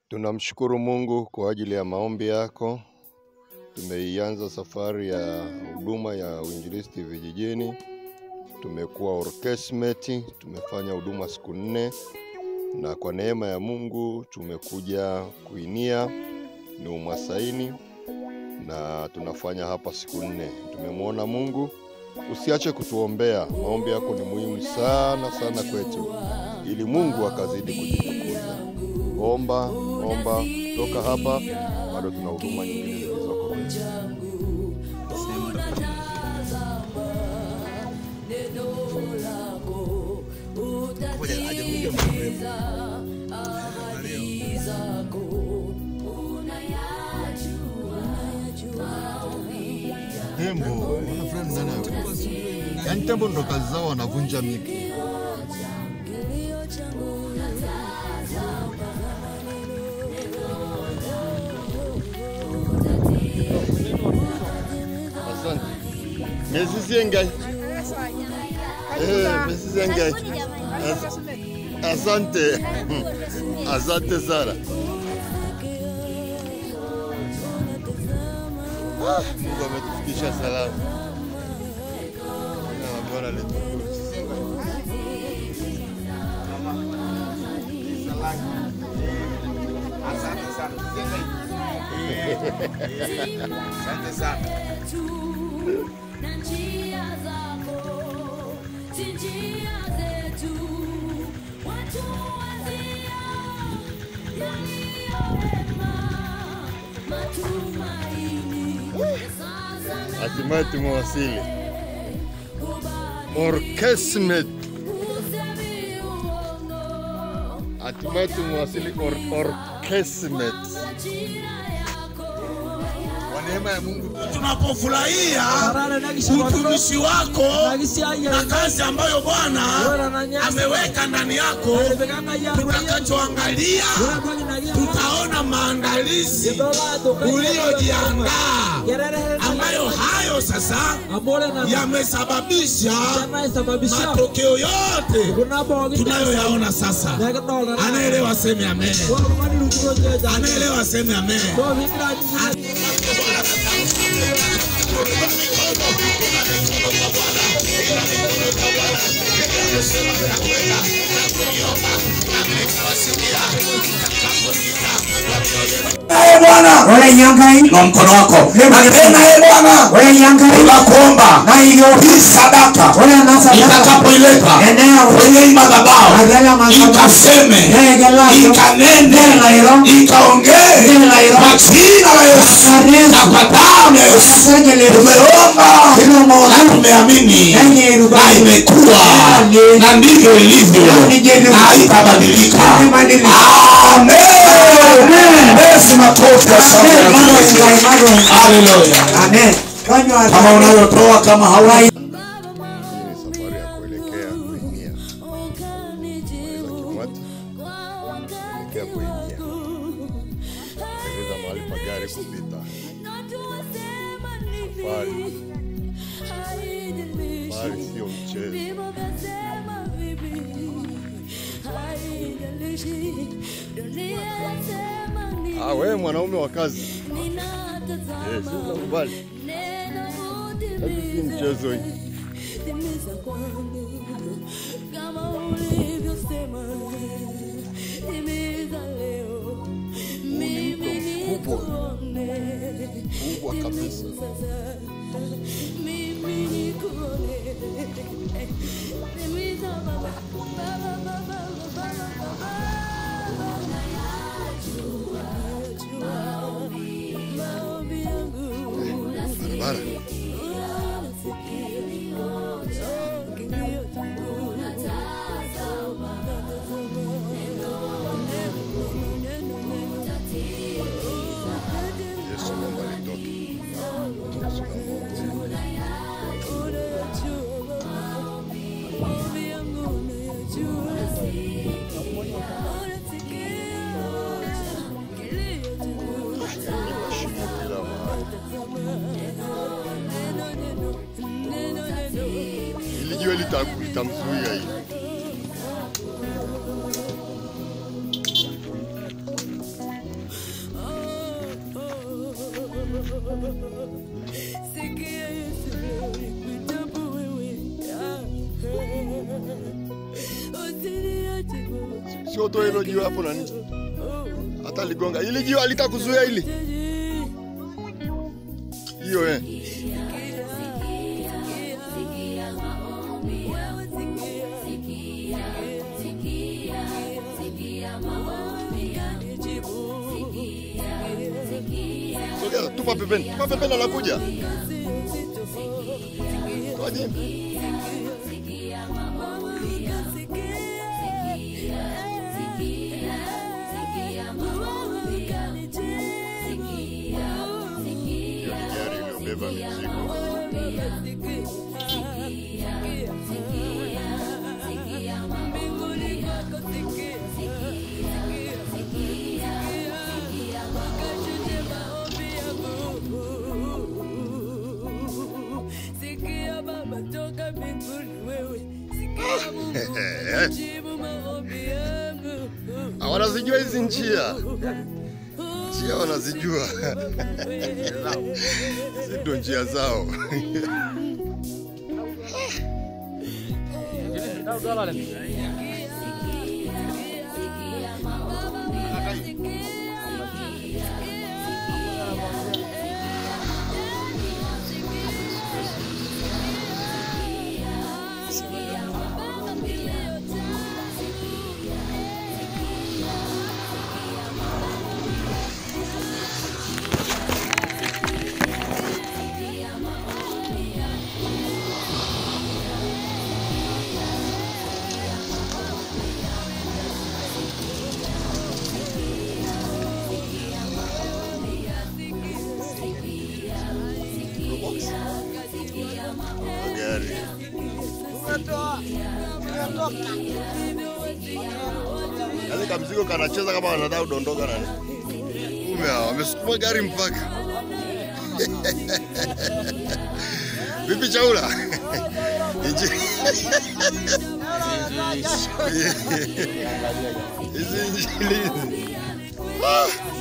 Tunamshukuru Mungu kwa ajili ya maombi yako. Tumeianza safari ya huduma ya uinjilisti vijijini. Tumekuwa orkestrate, tumefanya huduma siku nne, na kwa neema ya Mungu tumekuja kuinia ni umasaini na tunafanya hapa siku nne. Tumemwona Mungu. Usiache kutuombea, maombi yako ni muhimu sana sana kwetu, ili Mungu akazidi kujitukuza. Omba, omba. Toka hapa bado tuna huduma nyingine zilizoko kwetu. Tembo, wana fulani ndani ya yaani tembo ndo kazi zao wanavunja miti. Asante. Mesisi engai. Eh, mesisi engai. As- Asante. Asante sana. Ah, Mungu ametufikisha salama. Na Bwana letu. Asante sana. Asante sana. na njia zako si njia zetu, watu wazia yaliyo mema, matumaini sasa na Hatimaye tumewasili. Orkestrate. usemi uongo, Hatimaye tumewasili or, orkestrate. ajira yako Kwa neema ya Mungu Tunapofurahia utumishi wako na kazi ambayo Bwana ameweka ndani yako, tutakachoangalia tutaona maandalizi uliyojiandaa, ambayo hayo sasa yamesababisha matokeo yote tunayoyaona sasa. Anaelewa seme amen, anaelewa seme amen. Ee Bwana Ole nyangai, na mkono wako Lema na tena, ee Bwana ole nyangai, tunakuomba na hiyo hii sadaka ole nasa itakapoileta eneo kwenye hii madhabahu agala madhabahu ikaseme Negela ikanene Nela hilo. ikaongee Nela hilo. kwa jina la Yesu Yesu. na kwa damu ya Yesu Asante tumeomba na tumeamini Enye ruba. na imekuwa Amen. na ndivyo ilivyo Ni ndivyo. na haitabadilika. Haibadiliki. Amen. Yesu makofi ya sauti ya Kristo. Haleluya. Amen. Kanywa Kama unayotoa kama hauna Hii ni safari ya kuelekea kuinia. Maliza Kimwati, kuelekea kuinia. Tengeneza mahali pa gari kupita. Safari, safari sio mchezo. Ah, wewe mwanaume wa kazi. Eh, si unakubali. Kazi si mchezo hii. Timiza kwangu kama ulivyosema, timiza leo, mimi mkubwa. nikuone, Kubwa kabisa. sasa mimi nikuone, timiza Baba, Baba, Baba, Baba, Baba. Unayajua maombi yangu Barabara. Yesu naomba nitoke. Yesu naomba shimo kila mahali. Ilijua lita- litamzuia hili. Sikia Yesu leo nikuitapo wewe. Ah, Usiniache Baba. Sio toa hilo jiwe hapo nani? Hata ligonga. Ili jiwe alitakuzuia ili. Hiyo eh. Sogea, tupa pembeni. Tupa pembeni anakuja. Toa jembe. Hiyo ni gari iliyobeba mizigo. Sikia Baba toka mbinguni wewe, sikia Mungu jibu maombi yangu. Wanazijua hizi njia. Njia wanazijua. Hizi ndio njia zao. Gari. Yaani kamzigo kanacheza kama wanataka kudondoka nani. Kume hao wamesukuma gari mpaka. Vipi chaula? Inji. Hizi injili. Ah!